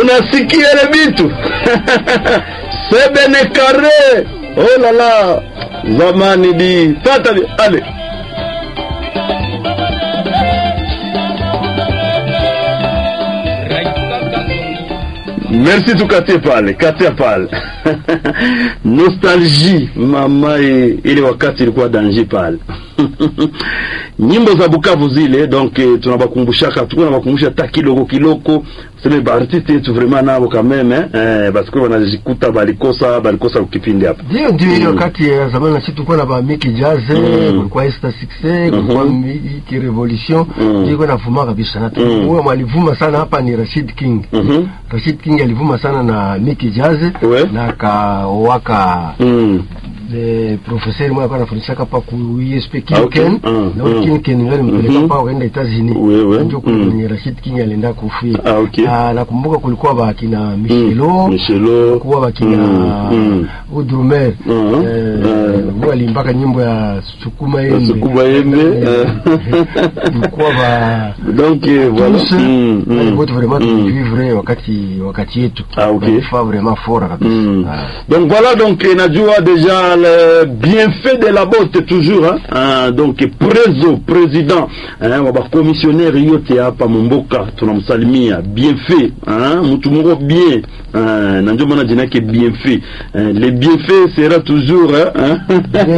unasikia ile bitu sebene kare oh la la zamani di fata di ale merci tukatie pale katia pale nostalgie mama e, ile wakati ilikuwa danger pale nyimbo za Bukavu zile donc eh, tunabakumbushaka tuko nabakumbusha ta kiloko kiloko sema baartiste yetu vraiment nabo kameme eh, basi kwa wanajikuta balikosa balikosa ukipindi hapa ndio ndio ile wakati ya zamani na sisi tulikuwa na ba Miki Jazz kulikuwa Esther Success kulikuwa Miki Revolution Mm. ilikuwa navuma kabisa na huyo mwalivuma sana hapa ni Rashid King Mhm. Rashid King alivuma sana na Miki Jazz Ouais. na kawaka mm. le professeur mmoja alikuwa anafundisha hapa ku ISP Ah, King okay. Ken Mm, na mm. King Ken ndio nimpeleka Mhm. hapa kaenda Etazini Oui, oui. ndio Mm. kwenye Rashid King alienda kufia Ah, okay. Ah, nakumbuka kulikuwa bakina Michelo Michelo kuwa bakina Mm, mm. Udrumer Mhm. eh, Mm. huwa alimbaka nyimbo ya Sukuma Yembe Sukuma Yembe, eh. kulikuwa ba donc eh, voilà tous mm, wale mm, wote vraiment mm. tulivivre wakati wakati yetu Ah, okay. walifaa vraiment fort kabisa Mm. Ah. Donc voilà donc eh, najua déjà le bienfait de la botte toujours hein? Ah, donc prezo président hein, wa bakomissionnaire yote hapa mumboka tunamsalimia bienfait hein? mtu moko bien hein? na ndio maana jina yake bienfait hein? le bienfait sera toujours hein?